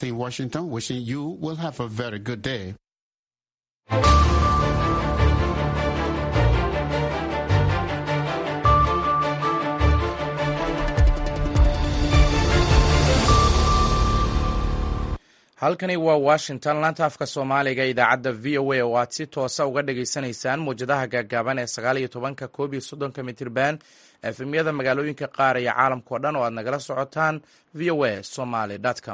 in Washington, wishing you will have a very good day. halkani waa washington laanta afka soomaaliga idaacadda v o a oo aad si toosa uga dhagaysanaysaan muwjadaha gaagaaban ee sagaal iyo tobanka koob iyo soddonka mitirban efemyada magaalooyinka qaar iyo caalamkao dhan oo aad nagala socotaan v o a somaly com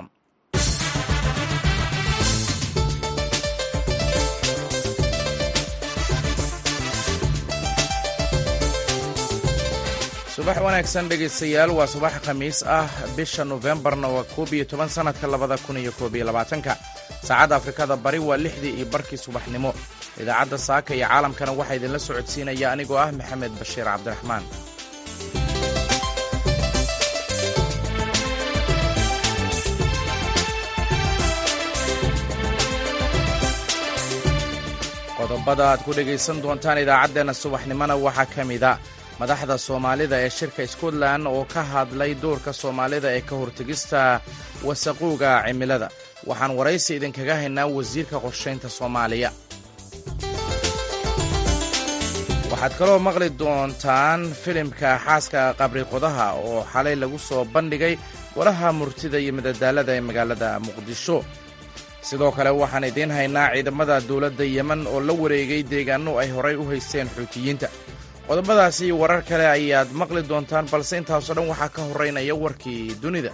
subax wanaagsan dhegaystayaal waa subax khamiis ah bisha nofembarna waa koob iyo toban sannadka labada kun iyo koob iyo labaatanka saacadda afrikada bari waa lixdii iyo barkii subaxnimo idaacadda saaka iyo caalamkana waxaa idinla socodsiinaya anigoo ah maxamed bashiir cabdiraxmaan qodobada aad ku dhegaysan doontaan idaacaddeenna subaxnimona waxaa ka mida madaxda soomaalida ee shirka scotland oo ka hadlay doorka soomaalida ee ka hortegista wasaqowga cimilada waxaan waraysi idinkaga haynaa wasiirka qorshaynta soomaaliya waxaad kaloo maqli doontaan filimka xaaska qabriqodaha oo xalay lagu soo bandhigay golaha murtida iyo madadaalada ee magaalada muqdisho sidoo kale waxaan idiin haynaa ciidamada dowladda yemen oo la wareegay deegaano ay horay u haysteen xuutiyiinta qodobadaasi iyo warar kale ayaad maqli doontaan balse intaasoo dhan waxaa ka horraynaya warkii dunida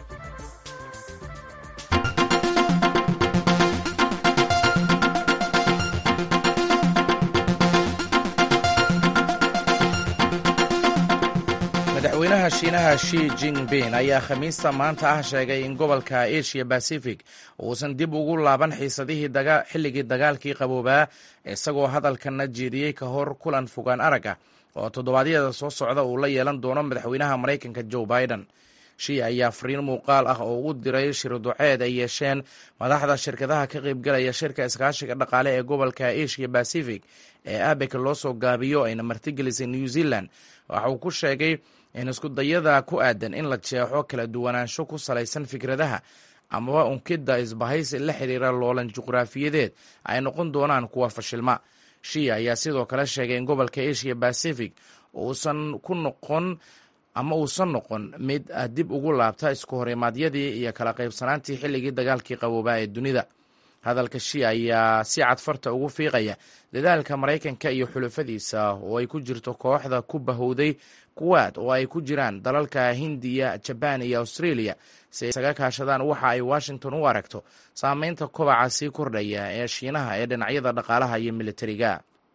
madaxweynaha shiinaha shi jingbin ayaa khamiista maanta ah sheegay in gobolka asia bacific uusan dib ugu laaban xiisadihii xilligii dagaalkii qaboobaa isagoo hadalkana jeediyey ka hor kulan fogaan arag ah oo toddobaadyada soo socda uu la yeelan doono madaxweynaha maraykanka joe biden shi ayaa fariin muuqaal ah oo u diray shirduceed ay yeesheen madaxda shirkadaha ka qaybgalaya shirka iskaashiga dhaqaale ee gobolka asia bacific ee abek loo soo gaabiyo ayna martigelisay new zealand waxa uu ku sheegay in iskudayada ku aadan in la jeexo kala duwanaansho ku salaysan fikradaha amaba unkidda isbahaysi la xiriira loolan juqraafiyadeed ay noqon doonaan kuwa fashilma shia ayaa sidoo kale sheegay in gobolka asia bacific uusan ku noqon ama uusan noqon mid dib ugu laabta isku horimaadyadii iyo kala qaybsanaantii xilligii dagaalkii qaboobaa ee dunida hadalka shia ayaa si cadfarta ugu fiiqaya dadaalka maraykanka iyo xulafadiisa oo ay ku jirto kooxda ku bahowday kuwaad oo ay ku jiraan dalalka hindiya jabaan iyo australia si ay isaga kaashadaan waxa ay washington u aragto saameynta kobaca sii kordhaya ee shiinaha ee dhinacyada dhaqaalaha iyo militariga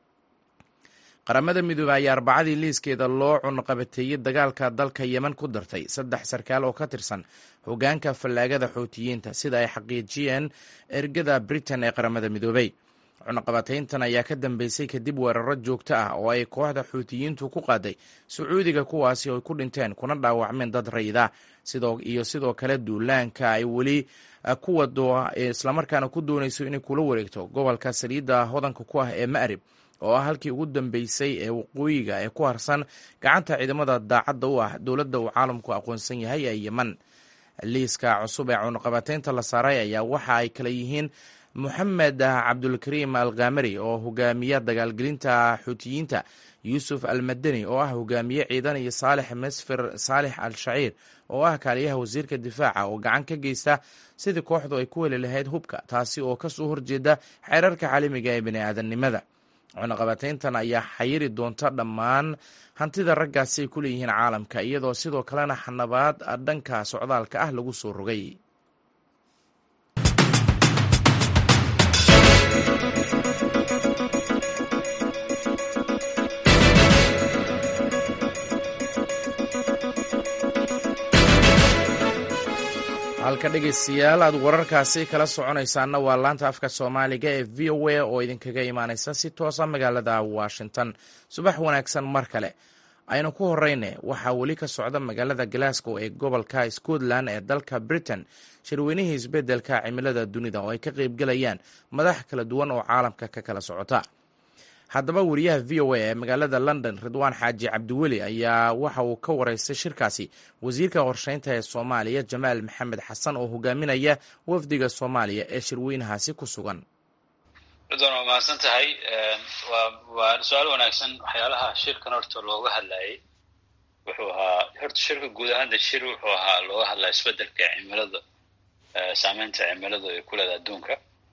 qaramada midoobey ayaa arbacadii liiskeeda loo cunqabateeyey dagaalka dalka yemen ku dartay saddex sarkaal oo ka tirsan hogaanka fallaagada xootiyiinta sida ay xaqiijiyeen ergada britain ee qaramada midoobey cunaqabatayntan ayaa ka dambeysay kadib weeraro joogto ah oo ay kooxda xuutiyiintu ku qaaday sacuudiga kuwaasi oo ku dhinteen kuna dhaawacmeen dad rayida iyo sidoo kale duulaanka ay weli ku wado islamarkaana ku doonayso inay kula wareegto gobolka saliidda hodanka ku ah ee ma'rib oo ah halkii ugu dambeysay ee waqooyiga ee ku harsan gacanta ciidamada daacadda u ah dowladda uu caalamku aqoonsan yahay ee yemen liiska cusub ee cunaqabataynta la saaray ayaa waxa ay kale yihiin moxamed cabdulkariim alkamari oo hogaamiya dagaalgelinta xuutiyiinta yuusuf almadani oo ah hogaamiye ciidan iyo saalix mesfir saalix al shaciir oo ah kaaliyaha wasiirka difaaca oo gacan ka geysta sidii kooxdu ay ku heli lahayd hubka taasi oo kasoo horjeeda xeerarka caalamiga ee bini aadamnimada cunaqabatayntan ayaa xayiri doonta dhammaan hantida raggaasi ay ku leeyihiin caalamka iyadoo sidoo kalena xanabaad dhanka socdaalka ah lagu soo rogay halka dhegaystayaal aad wararkaasi kala soconaysaanna waa laanta afka soomaaliga ee v o a oo idinkaga imaanaysa si toosa magaalada washington subax wanaagsan mar kale aynu ku horeyne waxaa weli ka socda magaalada glasgow ee gobolka scotland ee dalka britain shirweynihii isbeddelka cimilada dunida oo ay ka qaybgelayaan madax kala duwan oo caalamka ka kala socota haddaba wariyaha v o a ee magaalada london ridwaan xaaji cabdiweli ayaa waxa uu ka wareystay shirkaasi wasiirka qorsheynta ee soomaaliya jamaal maxamed xasan oo hogaaminaya wafdiga soomaaliya ee shirweynahaasi ku sugan ridwaan waa mahadsan tahay waa su-aal wanaagsan waxyaalaha shirkan horta looga hadlayay wuxuu ahaa horta shirka guud ahaan de shir wuxuu ahaa looga hadlaya isbedelka cimilada saameynta cimiladu ay ku leeda adduunka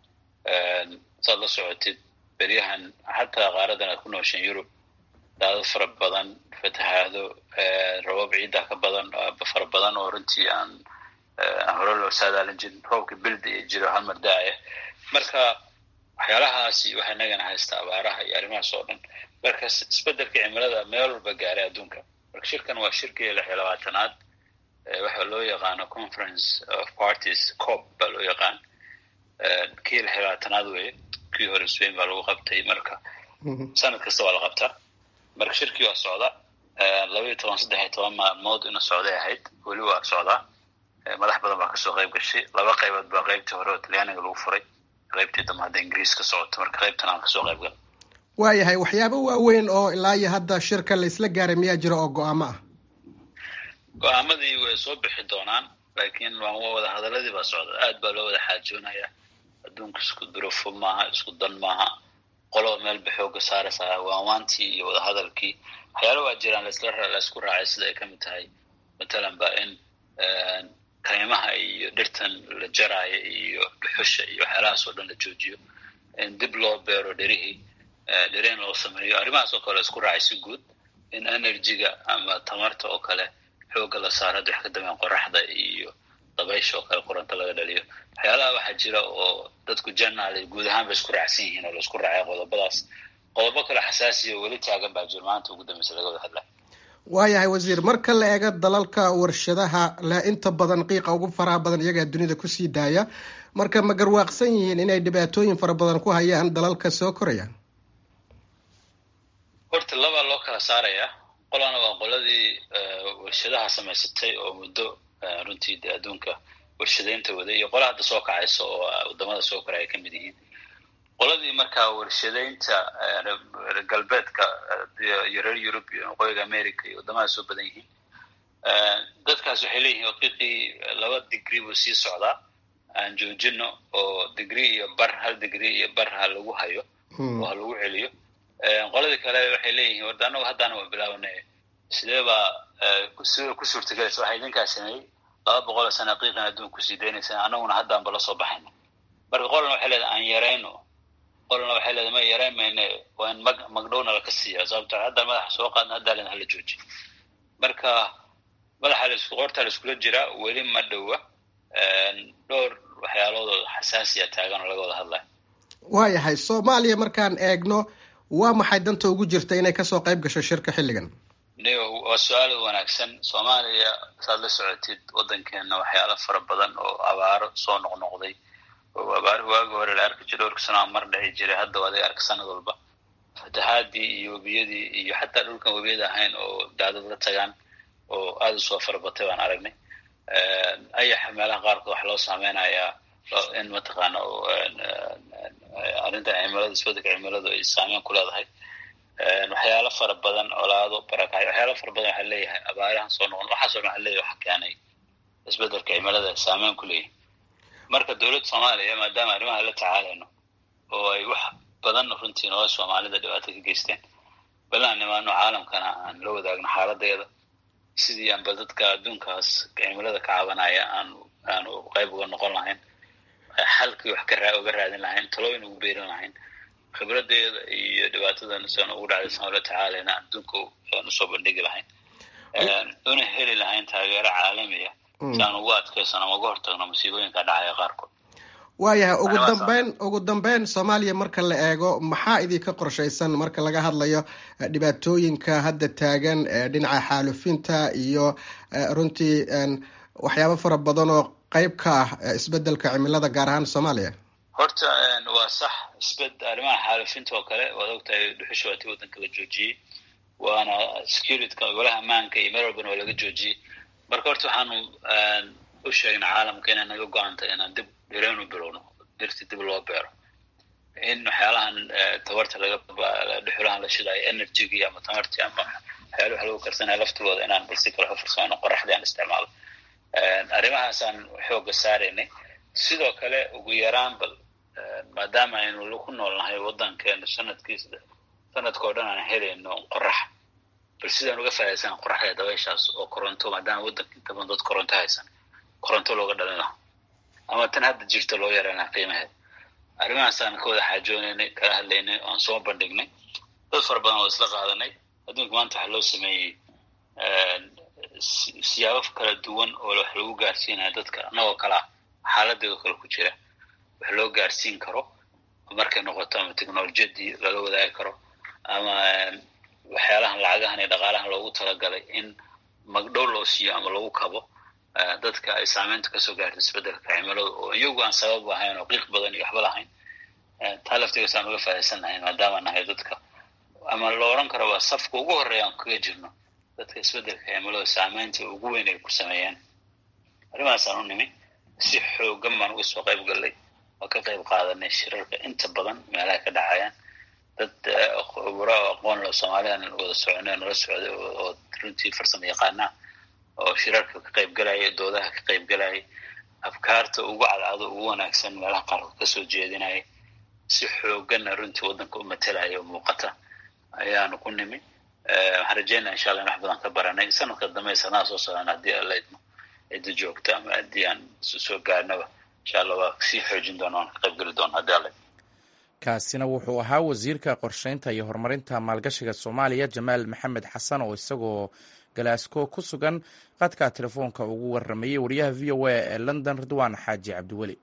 saad la socotid beryahan xataa qaaradan aad ku nooshaen yurub daado fara badan fatahaado rabab ciidda ka badan fara badan oo runtii aan hore loo saadaalin jirin roobka bilda iyo jiro halmar daaya marka waxyaalahaasi waxay nagana haystaa abaaraha iyo arrimahaas oo dhan marka isbedelka cimilada meel walba gaaray adduunka marka shirkan waa shirkii lix iyo labaatanaad waxa loo yaqaano conference of parties cop baa loo yaqaan kii lix iyo labaatanaad weye kii hore spain baa lagu qabtay marka sanad kasta waa la qabtaa marka shirkii waa socda laba iyo toban saddex iyo toban maalmood ina socday ahayd weli waa socdaa madax badan baa kasoo qayb gashay laba qaybood baa qaybtii hore oo talyaaniga lagu furay qaybtii dambe hadda ingiriis ka socoto marka qaybtan aan kasoo qayb gal waayahay waxyaabo waaweyn oo ilaa iyo hadda shirka la isla gaaray miyaa jira oo go-aamo ah go-aamadii way soo bixi doonaan laakiin wada hadaladii baa socda aad baa loo wada xaajoonaya adduunka isku durofo maaha isku dan maaha qoloba meelba xooga saaraysaa waanwaantii iyo wadahadalkii waxyaala waa jiraan laisku raacay sida ay ka mid tahay matalan ba in kaymaha iyo dhirtan la jaraayo iyo dhuxusha iyo waxyaalahaas oo dhan la joojiyo in dib loo beero dherihii dhereen loo sameeyo arrimahaas oo kale isku raacay si guud in energyga ama tamarta oo kale xooga la saaro hadda wax ka dambeyn qoraxda iyo dabaysha oo kale koronto laga dhaliyo waxyaalaha waxaa jira oo dadku janaal guud ahaan bay isku raacsan yihiin oo la isku raacay qodobadaas qodobo kale xasaasiya weli taagan baa jiro maanta ugu dambeysa laga wada hadlaya waayahay wasiir marka la eego dalalka warshadaha le inta badan qiiqa ugu faraha badan iyagaa dunida kusii daaya marka ma garwaaqsan yihiin inay dhibaatooyin fara badan ku hayaan dalalka soo koraya horta labaa loo kala saarayaa qolana waa qoladii warshadaha samaysatay oo muddo runtii de adduunka warshadeynta waday iyo qola hadda soo kacaysa oo wadamada soo koraya ay ka mid yihiin qoladii markaa warshadeynta galbeedka iyo reer yurub iyo waqooyiga america iyo waddamada soo badan yihiin dadkaas waxay leeyihiin waqiiqii laba digri buu sii socdaa aan joojino oo digri iyo bar hal digri iyo bar ha lagu hayo oo ha lagu celiyo qoladii kale waxay leeyihiin warda anagu haddaana waa bilaabanay sidee baa sidee ku suurtagelaysa waxaa idinkaa sameeyey laba boqol oo sana qiiqan adduun kusii daynaysa annaguna haddaanba la soo baxayna marka qolana waxay leedahay aan yarayno qolana waxay leedahay ma yarayn mayne waa in mag magdhowna laka siiya sababto haddaan madaxa soo qaadna haddaa len hala jooji marka madaxa laisku qortaa la iskula jiraa weli ma dhowa dhowr waxyaaloodoo xasaasiya taagan oo laga wada hadlaya waayahay soomaaliya markaan eegno waa maxay danta ugu jirta inay kasoo qayb gasho shirka xilligan nio waa su-aal wanaagsan soomaaliya saad la socotid waddankeena waxyaalo fara badan oo abaaro soo noqnoqday oo abaaro waagi hore la arki jira dhowrka sano mar dhici jiray hadda waa adiga arka sanad walba fatahaadii iyo webiyadii iyo xataa dhulkan webiyada ahayn oo daadad la tagaan oo aada usoo farabatay baan aragnay ayaxa meelaha qaarkood waxa loo saameynayaa in mataqaana arrinta cimilada isbedelka cimiladu ay saameyn ku leedahay waxyaalo fara badan colaado barakacyo waxyaalo fara badan waxaa leeyahay abaarahan soo noqon waxaasoo dhan waxa leeyahay waxa keenay isbedelka cimilada saameyn ku leeyahay marka dowladda soomaaliya maadaama arrimaha la tacaalayno oo ay wax badan runtii nolosha soomaalida dhibaato ka geysteen balaan nimaano caalamkana aan la wadaagno xaaladeeda sidii aanba dadka adduunkaas cimilada ka cabanaya aan aanu qayb uga noqon lahayn xalkii wax ka raa uga raadin lahayn talooyin ugu beerin lahayn khibradeeda iyo dhibaatadan siaan ugu dhacday san ula tacaalayna adduunka aan usoo bandhigi lahayn una heli lahayn taageero caalamiya si aan ugu adkaysano ama uga hortagno masiibooyinka dhacaya qaarkood waayahay ugu dambeyn ugu dambeyn soomaaliya marka la eego maxaa idinka qorshaysan marka laga hadlayo dhibaatooyinka hadda taagan dhinaca xaalufinta iyo runtii waxyaabo fara badan oo qayb ka ah isbedelka cimilada gaar ahaan soomaaliya horta waa sax isbed arrimaha xaalufinta oo kale waad ogtahay dhuxusha waatii waddanka la joojiyey waana securityka golaha ammaanka iyo meel walbana waa laga joojiyey marka horta waxaanu u sheegna caalamka inay naga go-antay inaan dib dhireynu bilowno dirti dib loo beero in waxyaalahan tabarta laga dhuxulahan la shidayo energygii ama tamartii ama waxyaala wax lagu karsanaya laftigooda inaan bal si kale u farsameyno qoraxdii aan isticmaalo arrimahaasaan xooga saaraynay sidoo kale ugu yaraan bal maadaama aynu ku noolnahay waddankeena sanadkiis sanadka o dhan aan helayno qorax bal sidaan uga faaidaysana qoraxda dabayshaas oo koronto maadaama waddanka inta badan dad koronto haysan koronto looga dhalin laha ama tan hadda jirta loo yarayna qiimaheed arrimahaasaan ka wada xaajoonaynay kala hadlaynay oan soo bandhignay dad fara badan oo isla qaadanay adduunka maanta waxaa loo sameeyey siyaabo kala duwan oo wax lagu gaarsiinaya dadka annagoo kale ah xaaladeedo kale ku jira wax loo gaarsiin karo markay noqoto ama technolojiyadii lala wadaagi karo ama waxyaalahan lacagahan iyo dhaqaalahan loogu talagalay in magdhow loo siiyo ama lagu kabo dadka ay saameynta kasoo gaarta isbedelka cimilada oo iyagu aan sabab ahayn oo qiiq badan iyo waxba lahayn taa laftigaas aan uga faaisan lahayn maadaama nahay dadka ama la oran karo waa safka ugu horeeya aan kaga jirno dadka isbedelka cimilada saameynta ugu weyn ay ku sameeyeen arrimahaasaan u nimi si xoogan baan uga soo qayb gallay oo ka qayb qaadanay shirarka inta badan meelaha ka dhacayaan dad khuburo oo aqoon lo soomaaliyan wada soconay nala socday oo runtii farsamo yaqaana oo shirarka ka qayb galaya doodaha ka qayb galaya afkaarta ugu cadcado ugu wanaagsan meelaha qaarkood kasoo jeedinaya si xooganna runtii waddanka u matalaya oo muuqata ayaanu ku nimi waxaan rajeynaya insha allah in wax badan ka baranay sanadka dambe sanaa soo socdaan haddii alla idmo cidda joogto ama haddii aan soo gaarnaba insha allah waa sii xoojin doona waan ka qayb geli doona haddii alla kaasina wuxuu ahaa wasiirka qorsheynta iyo horumarinta maalgashiga soomaaliya jamaal maxamed xasan oo isagoo galaasco ku sugan qadka telefoonka ugu waramayey wariyaha v o a ee london ridwaan xaaji cabdiweli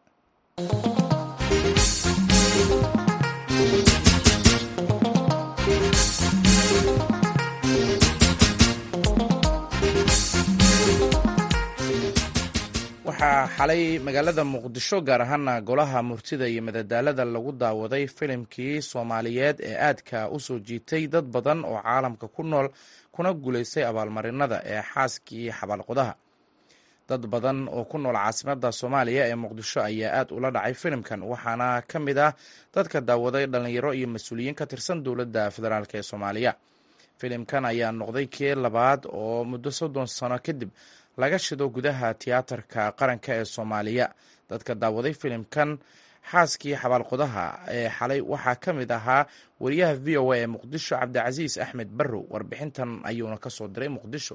waxaa xalay magaalada muqdisho gaar ahaana golaha murtida iyo madadaalada lagu daawaday filimkii soomaaliyeed ee aadka u soo jiitay dad badan oo caalamka ku nool kuna guulaystay abaalmarinada ee xaaskii xabaalqodaha dad badan oo ku nool caasimada soomaaliya ee muqdisho ayaa aad ula dhacay filimkan waxaana ka mid ah dadka daawaday dhalinyaro iyo mas-uuliyiin ka tirsan dowladda federaalk ee soomaaliya filimkan ayaa noqday kii labaad oo muddo soddon sano kadib laga shido gudaha tiyaatarka qaranka ee soomaaliya dadka daawaday filimkan xaaskii xabaalqodaha ee xalay waxaa ka mid ahaa wariyaha v o a ee muqdisho cabdicasiis axmed barrow warbixintan ayuuna ka soo diray muqdisho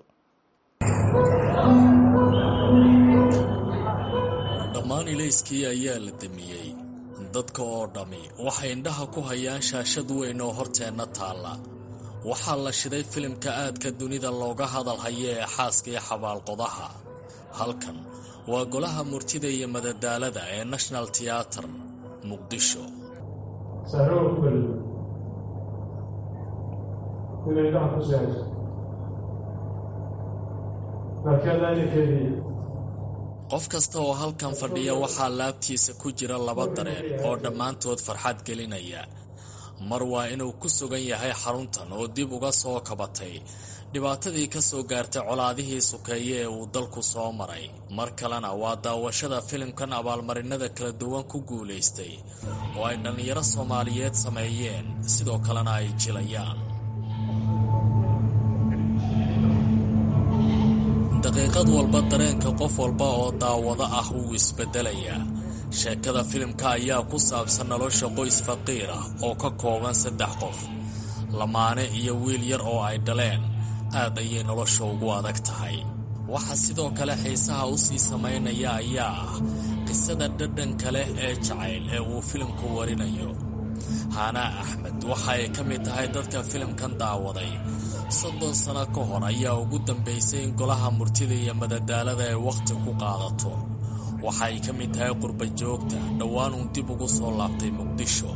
dhammaan ilayskii ayaa la damiyey dadka oo dhammi waxay indhaha ku hayaan shaashad weyn oo horteenna taalla waxaa la shiday filimka aadka dunida looga hadal hayo ee xaaskii xabaalqodaha halkan waa golaha murtida iyo madadaalada ee national teater muqdisho qof kasta oo halkan fadhiya waxaa laabtiisa ku jira laba dareen oo dhammaantood farxad gelinaya mar waa inuu ku sugan yahay xaruntan oo dib uga soo kabatay dhibaatadii ka soo gaartay colaadihii sukeeye ee uu dalku soo maray mar kalena waa daawashada filimkan abaalmarinada kala duwan ku guulaystay oo ay dhallinyaro soomaaliyeed sameeyeen sidoo kalena ay jilayaan daqiiqad walba dareenka qof walba oo daawado ah wuu isbeddelayaa sheekada filimka ayaa ku saabsan nolosha qoys faqiir ah oo ka kooban saddex qof lamaane iyo wiil yar oo ay dhaleen aad ayay nolosha ugu adag tahay waxa sidoo kale xiisaha u sii samaynaya ayaa ah qisada dhadhanka leh ee jacayl ee uu filimku warinayo haanaa axmed waxa ay ka mid tahay dadka filimkan daawaday soddon sano ka hor ayaa ugu dambaysay in golaha murtida iyo madadaalada ay wakhti ku qaadato waxa ay ka mid tahay qurba joogta dhowaan uun dib ugu soo laabtay muqdisho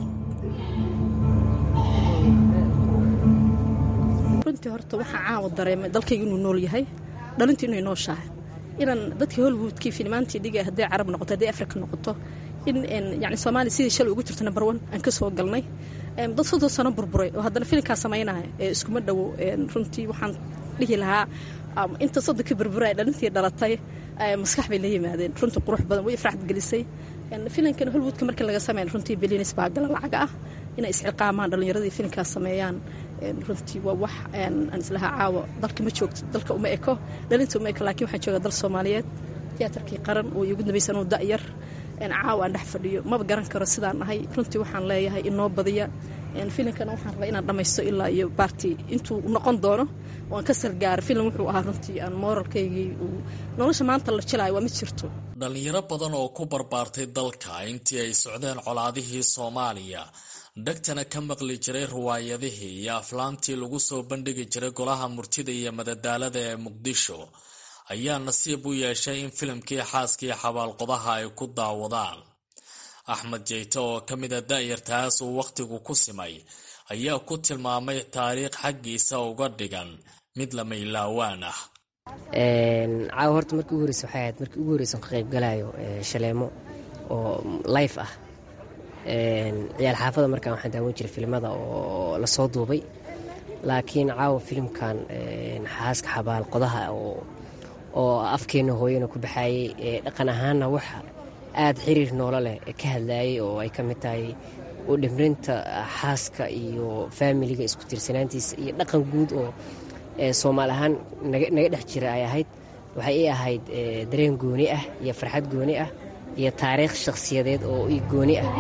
runtii horta waxaa caawa dareemay dalkayga inuu nool yahay dhalintii inay nooshahay inaan dadkii hollywoodkii filimaantii dhigay hadday carab noqoto hadday afrika noqoto in yani soomaaliya sidii shalay ugu jirto number one aan ka soo galnay dad soddon sano burburay oo haddana filimkaa samaynaya ee iskuma dhowo runtii waxaan dhihi lahaa inta soddonka burburay dhalintii dhalatay maskax bay la yimaadeen runtii qurux badan way ifraxad gelisay filankan holwoodka markii laga sameyn runtii bilinis baa gala lacaga ah inay isciqaamaan dhallinyaradii filinkaas sameeyaan runtii waa wax aan islahaa caawa dalka ma joogto dalka uma eko dhalinta uma eko laakiin waxaan joogaa dal soomaaliyeed tiyaatarkii qaran oo igu dambaysan oo da'yar caawa aan dhex fadhiyo maba garan karo sidaan nahay runtii waxaan leeyahay inoo badiya filimkana waxaan rabaa inaan dhammaysto ilaa iyo baarti intuu noqon doono oo aan ka salgaaro filim wuxuu ahaa runtii aan mooralkaygii uu nolosha maanta la jilaayo waa mid jirto dhallinyaro badan oo ku barbaartay dalka intii ay socdeen colaadihii soomaaliya dhegtana ka maqli jiray riwaayadihii iyo aflaamtii lagu soo bandhigi jiray golaha murtida iyo madadaalada ee muqdisho ayaa nasiib u yeeshay in filimkii xaaskii xabaalqodaha ay ku daawadaan axmed jeyte oo ka mida da'yartaas uu wakhtigu ku simay ayaa ku tilmaamay taariikh xaggiisa uga dhigan mid lama ilaawaan ah caawa horta markii ugu horeysa waxay ahayd markii ugu horeysan ka qaybgalayo shaleemo oo life ah ciyaal xaafada markaan waxaan daawan jiray filimada oo lasoo duubay laakiin caawa filimkan xaaska xabaal qodaha oo afkeena hooyana ku baxaayey dhaqan ahaanna wax aada xiriir noolo leh ka hadlaayay oo ay ka mid tahay u dhimrinta xaaska iyo faamiliga isku tiirsanaantiisa iyo dhaqan guud oo soomaali ahaan naga dhex jira ay ahayd waxay ii ahayd dareen gooni ah iyo farxad gooni ah iyo taariikh shakhsiyadeed oo i gooni ah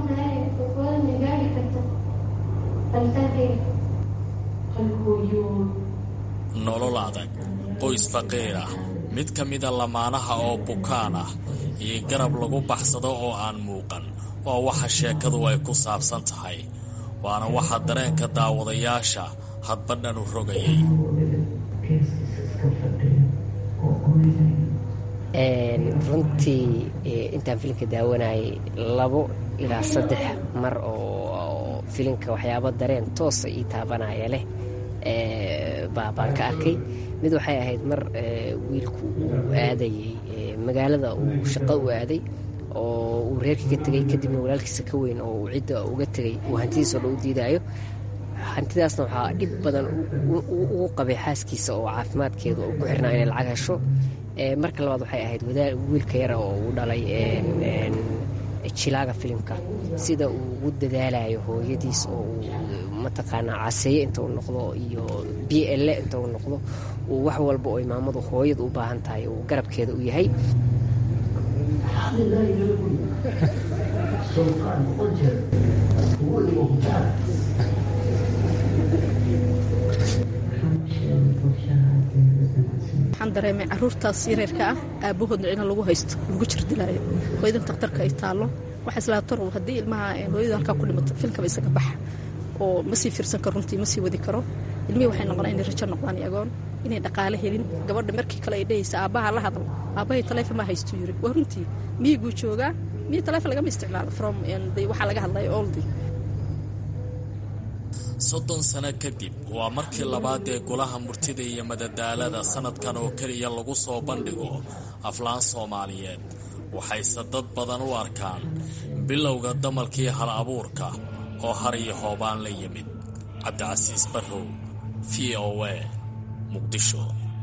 nolol adag qoys faqiir ah mid ka mida lamaanaha oo bukaan ah iyo garab lagu baxsado oo aan muuqan waa waxa sheekadu ay ku saabsan tahay waana waxa dareenka daawadayaasha hadba dhanu rogayay runtii intaan filimka daawanayay labo ilaa saddex mar oo filimka waxyaabo dareen toosa ii taabanaya leh baan ka arkay mid waxay ahayd mar wiilku uu aadayay magaalada uu shaqo u aaday oo uu reerka ka tegay kadibna walaalkiisa ka weyn oo uu cidda uga tegay uu hantidiisoo dhan u diidaayo hantidaasna waxaa dhib badan ugu qabay xaaskiisa oo caafimaadkeedu ku xirnaa inay lacag hesho marka labaad waxay ahayd wiilka yara oo uu dhalay jilaaga filimka sida uu ugu dadaalayo hooyadiis oo uu mataqaanaa caseeye inta uu noqdo iyo b l inta uu noqdo uu wax walba oo imaamadu hooyada u baahan tahay uu garabkeeda u yahay waxaan dareemay caruurtaas yareerka ah aabahoodna cina lagu haysto lagu jirdilaayo hooyadan takhtarka ay taallo waxa islaatar haddii ilmaha hooyada halkaa ku dhimato filkaba isaga baxa oo ma sii fiirsan karo runtii ma sii wadi karo ilmihii waxay noqonaa inay rajo noqdaan agoon inay dhaqaale helin gabadha markii kale ay dhehaysa aabbaha la hadlo aabbahay taleefon ma haystu yiri waa runtii miyiguu joogaa miyi taleefon lagama isticmaalo from waxaa laga hadlaya oldi soddon sano kadib waa markii labaad ee golaha murtida iyo madadaalada sanadkan oo keliya lagu soo bandhigo aflaan soomaaliyeed waxayse dad badan u arkaan bilowga damalkii hal abuurka oo har iyo hoobaan la yimid cabdicasiis barrow v o a muqdisho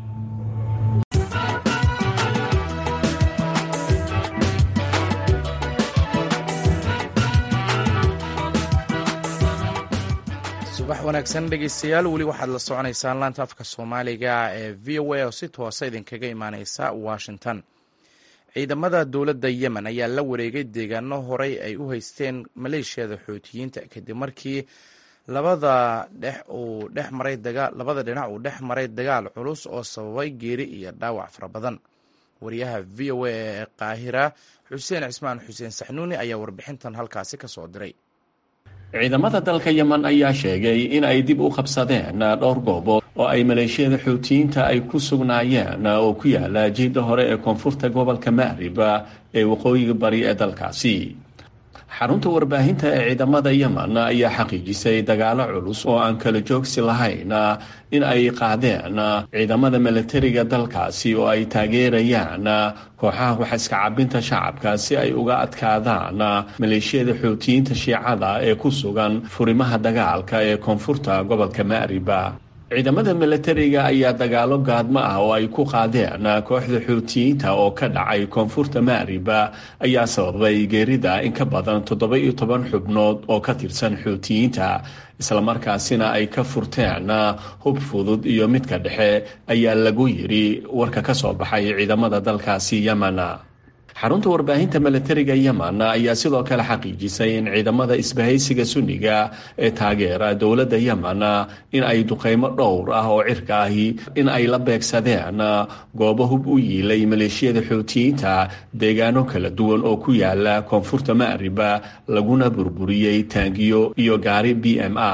subax wanaagsan dhegeystayaal weli waxaad la soconaysaan laanta afka soomaaliga ee v o a oo si toosa idinkaga imaaneysa washington ciidamada dowladda yemen ayaa la wareegay deegaano horey ay u haysteen maleeshiyada xoutiyiinta kadib markii labada dhex uu dhex maray labada dhinac uu dhex maray dagaal culus oo sababay geeri iyo dhaawac fara badan wariyaha v o a ee qaahira xuseen cismaan xuseen saxnuuni ayaa warbixintan halkaasi ka soo diray ciidamada dalka yemen ayaa sheegay in ay dib u qabsadeen dhowr goobood oo ay maleeshiyada xuutiyiinta ay ku sugnaayeen oo ku yaala jiidda hore ee koonfurta gobolka maarib ee waqooyiga bari ee dalkaasi xarunta warbaahinta ee ciidamada yemen ayaa xaqiijisay dagaalo culus oo aan kala joogsi lahayn in ay qaadeen ciidamada milatariga dalkaasi oo ay taageerayaan kooxaha waxiska cabinta shacabka si ay uga adkaadaan maleeshiyada xuutiyiinta shiicada ee ku sugan furimaha dagaalka ee koonfurta gobolka maariba ciidamada milatariga ayaa dagaalo gaadmo ah oo ay ku qaadeen kooxda xuutiyiinta oo ka dhacay koonfurta maariba ayaa sababay geerida in ka badan toddoba iyo toban xubnood oo ka tirsan xuutiyiinta islamarkaasina ay ka furteen hub fudud iyo midka dhexe ayaa lagu yidhi warka ka soo baxay ciidamada dalkaasi yemen xarunta warbaahinta milatariga yemen ayaa sidoo kale xaqiijisay in ciidamada isbahaysiga sunniga ee taageera dowladda yemen in ay duqeymo dhowr ah oo cirka ahi in ay la beegsadeen goobo hub u yiilay maleeshiyada xuutiyiinta deegaano kala duwan oo ku yaala koonfurta maariba laguna burburiyey taangiyo iyo gaari b m a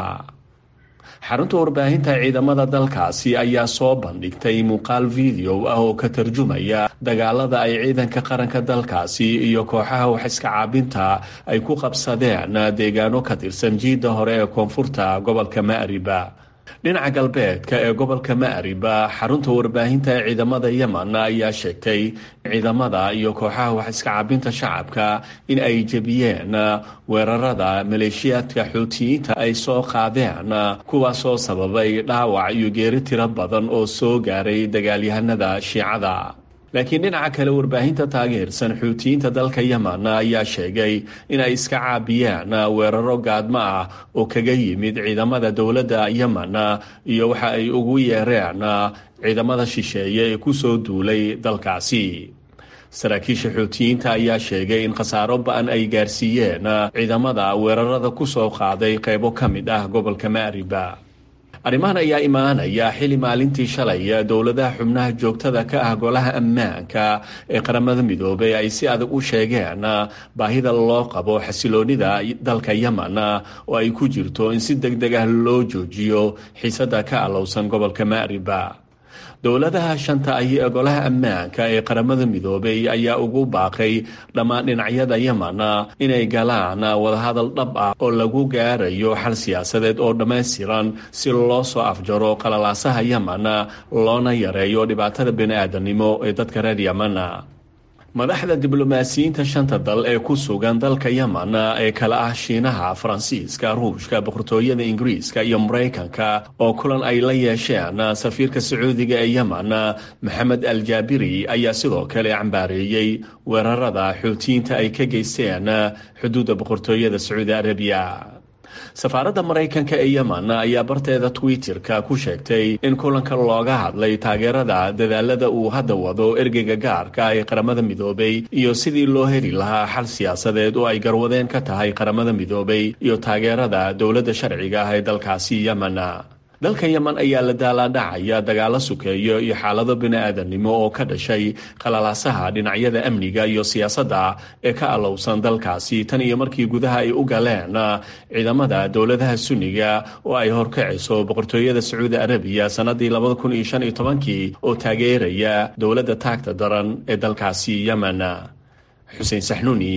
xarunta warbaahinta ciidamada dalkaasi ayaa soo bandhigtay muuqaal video ah oo ka tarjumaya dagaalada ay ciidanka qaranka dalkaasi iyo kooxaha wax iska caabinta ay ku qabsadeen deegaano ka tirsan jiidda hore ee koonfurta gobolka maariba dhinaca galbeedka ee gobolka maariba xarunta warbaahinta ee ciidamada yemen ayaa sheegtay ciidamada iyo kooxaha wax iska cabinta shacabka in ay jebiyeen weerarada maleeshiyaadka xuutiyiinta ay soo qaadeen kuwaasoo sababay dhaawac iyo geeri tiro badan oo soo gaaray dagaalyahanada shiicada laakiin dhinaca kale warbaahinta taageersan xuutiyiinta dalka yemen ayaa sheegay in ay iska caabiyeen weeraro gaadmo ah oo kaga yimid ciidamada dowladda yemen iyo waxa ay ugu yeereen ciidamada shisheeye ee kusoo duulay dalkaasi saraakiisha xuutiyiinta ayaa sheegay in khasaaro ba-an ay gaarsiiyeen ciidamada weerarada kusoo qaaday qaybo ka mid ah gobolka maariba arrimahan ayaa imaanaya xili maalintii shalay dowladaha xubnaha joogtada ka ah golaha ammaanka ee qaramada midoobay ay si adag u sheegeen baahida loo qabo xasiloonida dalka yemen oo ay ku jirto in si deg deg ah loo joojiyo xiisada ka alowsan gobolka maariba dowladaha shanta ahi ee golaha ammaanka ee qaramada midoobay ayaa ugu baaqay dhammaan dhinacyada yemen inay galaan wadahadal dhab ah oo lagu gaarayo xal siyaasadeed oo dhammaystiran si loo soo afjaro qalalaasaha yemen loona yareeyo dhibaatada bini-aadanimo ee dadka reer yemen madaxda diblomaasiyiinta shanta dal ee ku sugan dalka yemen ee kala ah shiinaha faransiiska ruushka boqortooyada ingiriiska iyo maraykanka oo kulan ay la yeesheen safiirka sacuudiga ee yemen maxamed al jaabiri ayaa sidoo kale cambaareeyey weerarada xuutiyiinta ay ka geysteen xuduudda boqortooyada sacuudi arabiya safaaradda maraykanka ee yemen ayaa barteeda twitter-ka ku sheegtay in kulanka looga hadlay taageerada dadaalada uu hadda wado ergeyga gaarka ee qaramada midoobay iyo sidii loo heli lahaa xal siyaasadeed oo ay garwadeen ka tahay qaramada midoobay iyo taageerada dowladda sharciga ah ee dalkaasi yemen dalka yemen ayaa la daalaadhacaya dagaalo sukeeyo iyo xaalado bini-aadanimo oo ka dhashay qalalaasaha dhinacyada amniga iyo siyaasadda ee ka alowsan dalkaasi tan iyo markii gudaha ay u galeen ciidamada dowladaha sunniga oo ay horkacayso boqortooyada sacuudi arabiya sannadii labada kun iyo shan iyo tobankii oo taageeraya dowladda taagta daran ee dalkaasi yemen xuseen saxnuuni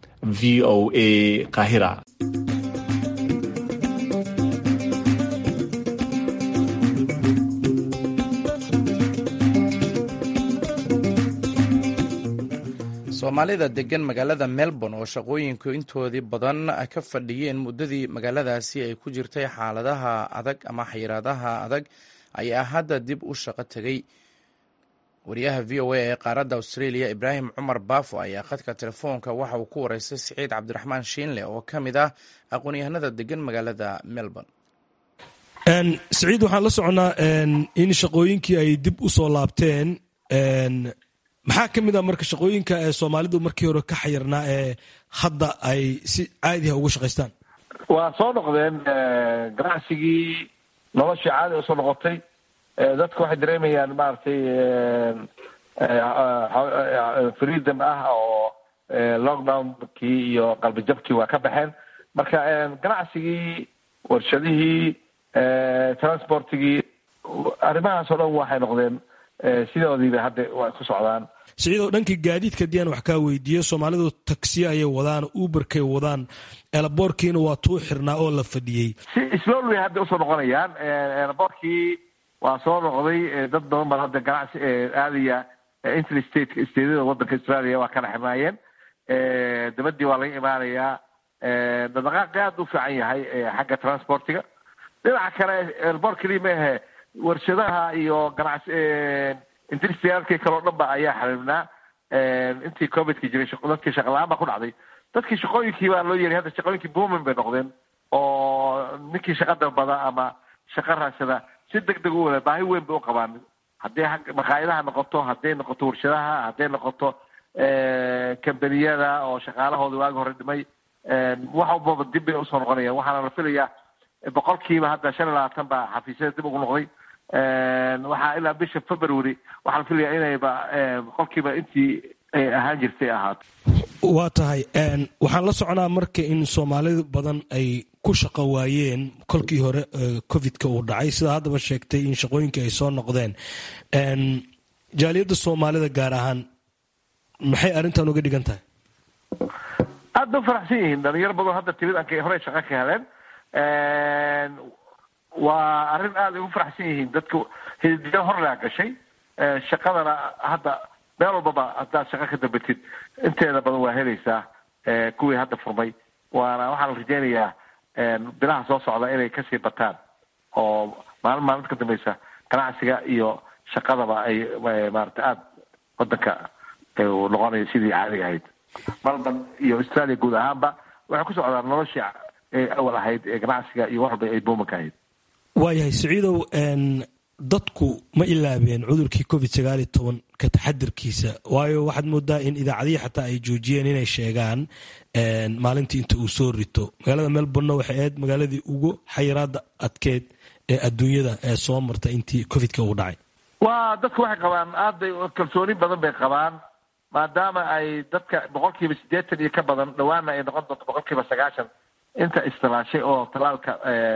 v o a qaahira soomaalida degan magaalada melbourne oo shaqooyinku intoodii badan ka fadhiyeen muddadii magaaladaasi ay ku jirtay xaaladaha adag ama xayiraadaha adag ayaa hadda dib u shaqo tegay wariyaha v o a ee qaaradda australia ibraahim cumar baafo ayaa khadka telefoonka waxa uu ku wareystay siciid cabdiraxmaan shiinle oo ka mid ah aqoon-yahanada degan magaalada melbourne siciid waxaan la soconnaa in shaqooyinkii ay dib u soo laabteen maxaa ka mid a marka shaqooyinka ee soomaalidu markii hore ka xayirnaa ee hadda ay si caadiha uga shaqaystaan waa soo noqdeen ganacsigii noloshii caadi usoo noqotay dadku waxay dareemayaan maaragtay freedom ah oo lockdownkii iyo qalbijabkii waa ka baxeen marka ganacsigii warshadihii transportigii arrimahaas oo dhan waxay noqdeen sidoodiiba hadda way ku socdaan siciidoo dhanka gaadiidka haddii aan wax kaa weydiiyo soomaalidu tagsiye ayay wadaan uberkay wadaan elaboorkiina waa tuu xirnaa oo la fadhiyey si slowly hadda usoo noqonayaan elaboorkii waa soo noqday dad badan baa hadda ganacsi aadaya interstate stateda wadanka australia waa kala xirnaayeen dabadii waa laga imaanayaa dhaqdhaqaaqi aad u fiican yahay xagga transportiga dhinaca kale elboor keliya ma ahe warshadaha iyo ganacsi industrialkii kaleo dhan ba ayaa xariibnaa intii covidka jiray dadkii shaqala-aan baa ku dhacday dadkii shaqooyinkii baa loo yeeray hadda shaqooyinkii boomin bay noqdeen oo ninkii shaqa dalbada ama shaqa raadsada si deg deg u wada baahi weyn bay u qabaan hadday maqaayadaha noqoto hadday noqoto warshadaha hadday noqoto kambaniyada oo shaqaalahooda waagi hore dhimay wax walbaba dib bay usoo noqonayaan waxaana la filayaa boqolkiiba hadda shan iyo labaatan baa xafiisyada dib ugu noqday waxaa ilaa bisha february waxaa la filayaa inayba boqolkiiba intii ay ahaan jirtay ahaato waa tahay waxaan la soconaa marka in soomaali badan ay ku shaqo waayeen kolkii hore covidka uu dhacay sidaa haddaba sheegtay in shaqooyinkii ay soo noqdeen jaaliyadda soomaalida gaar ahaan maxay arrintan uga dhigan tahay aad bay ufaraxsan yihiin dhalinyaro badan hadda timid ankay horey shaqa ka heleen waa arrin aad ay ugu faraxsan yihiin dadka hidiyo horlaa gashay shaqadana hadda meel walbaba haddaad shaqo ka dambatid inteeda badan waa helaysaa kuwii hadda furmay waana waxaa la rajeynayaa bilaha soo socda inay kasii bataan oo maalin maalinta ka dambeysa ganacsiga iyo shaqadaba ay maarata aada wadanka noqonayo sidii caadiga ahayd melbourne iyo australia guud ahaanba waxay ku socdaan noloshii awal ahayd ee ganacsiga iyo wax walba ay boomanka ahayd waayahay siciidow dadku ma ilaabeen cudurkii covid sagaal iyo toban ka taxadirkiisa waayo waxaad moodaa in idaacadihii xataa ay joojiyeen inay sheegaan maalintii inta uu soo rito magaalada melbourne waxay ahayd magaaladii ugu xayiraada adkeed ee adduunyada ee soo marta intii covidka uu dhacay waa dadku waxay qabaan aad bay kalsooni badan bay qabaan maadaama ay dadka boqolkiiba siddeetan iyo ka badan dhawaana ay noqon doonto boqolkiiba sagaashan inta istilaashay oo talaalka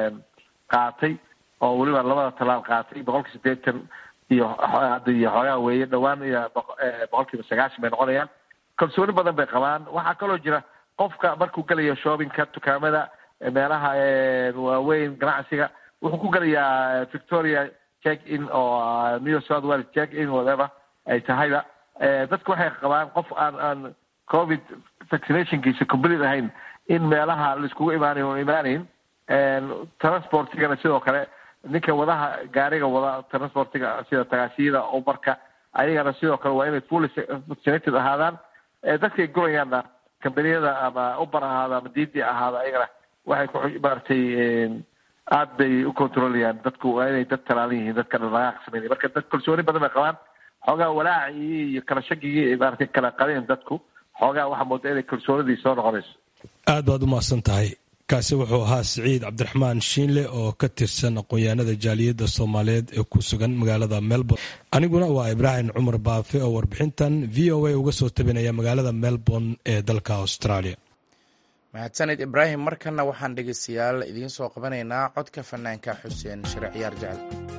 qaatay oo weliba labada talaal qaatay boqolkiiba siddeetan iyo iyo xoogaa weeye dhawaan iyo boqolkiiba sagaashan bay noqonayaan kalsooni badan bay qabaan waxaa kaloo jira qofka markuu gelayo shoppingka dukaamada meelaha waaweyn ganacsiga wuxuu ku gelayaa victoria check in oo new south wales check in whatever ay tahayba dadku waxay qabaan qof aan aan covid vaccinationkiisa complete ahayn in meelaha laiskugu imaanayo o imaanayn transportigana sidoo kale ninka wadaha gaariga wada transportiga sida tagaasiyada umarka ayagana sidoo kale waa inay fully vaccinated ahaadaan dadkay gurayaanna kambaniyada ama uber ahaada ama didi ahaada ayagana waxay ku maaragtay aad bay u controlayaan dadku waa inay dad talaalan yihiin dadka dhaqaaq sameynaya marka dad kalsooni badan bay qabaan xoogaa walaacii iyo kala shakigii maaragtay kala qadeen dadku xoogaa waxaa mooda inay kalsoonidii soo noqonayso aad baad u mahadsan tahay kaasi wuxuu ahaa siciid cabdiraxmaan shiinle oo ka tirsan aqoon-yahanada jaaliyadda soomaaliyeed ee ku sugan magaalada melbourne aniguna waa ibraahim cumar baafe oo warbixintan v o a uga soo tabinaya magaalada melbourne ee dalka australia mahadsanid ibraahim markanna waxaan dhegeystayaal idiin soo qabanaynaa codka fanaanka xuseen shire ciyaar jecel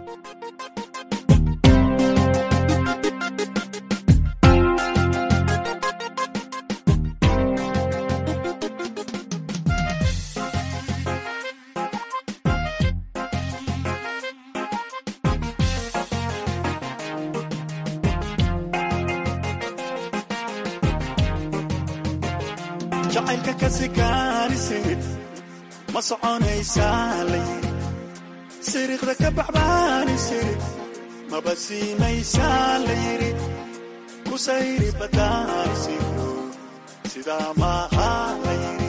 jacaylka ka sikaanisid ma soconaysaa layiri siriiqda ka baxbaanisid maba siinaysaa layiri ku sayri badaanisido sidaa maaha layiri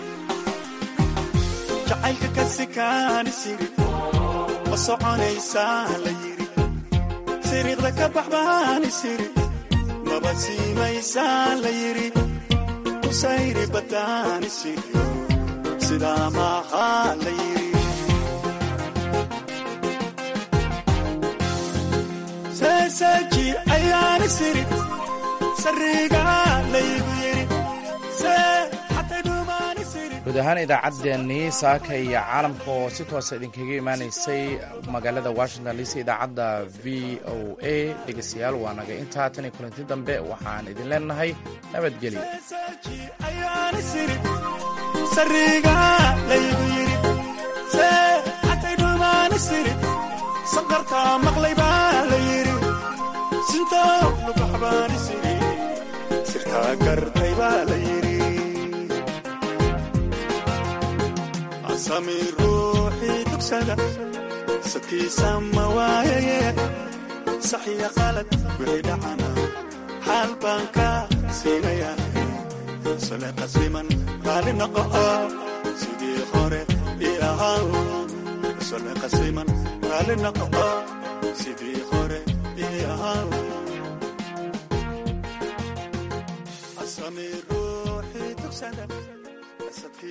jacaylka ka sikaanisid ma soconaysaa layiri siriiqda ka baxbaanisid maba siinaysaa layiri sayri badaanisiyo sidaa maaha la yiri seeseeji ayaani siri sariga laygu yiri see xatay dhumaani siri guud ahaan idaacaddeenii saaka iyo caalamka oo si toosa idinkaga imaanaysay magaalada washington dc idaacadda v o a dhegeystayaal waa naga intaa tan iyo kulanti dambe waxaan idin leenahay nabadgelyo ayaani siri sariga laygu yiri see xatay dhumaani siri sanqartaa maqlay baa la yiri sintoo lugaxbaani siri sirtaa gartay baa la yiri asami ruuxii dugsada sadkiisa ma waayaye saxiya qalad wixii dhacana xaal baan ka siinaya sole qasliman raali noqo sidii hore ii ahaa sole qasliman raali noqo sidii hore ii ahaa asami ruuxii tugsada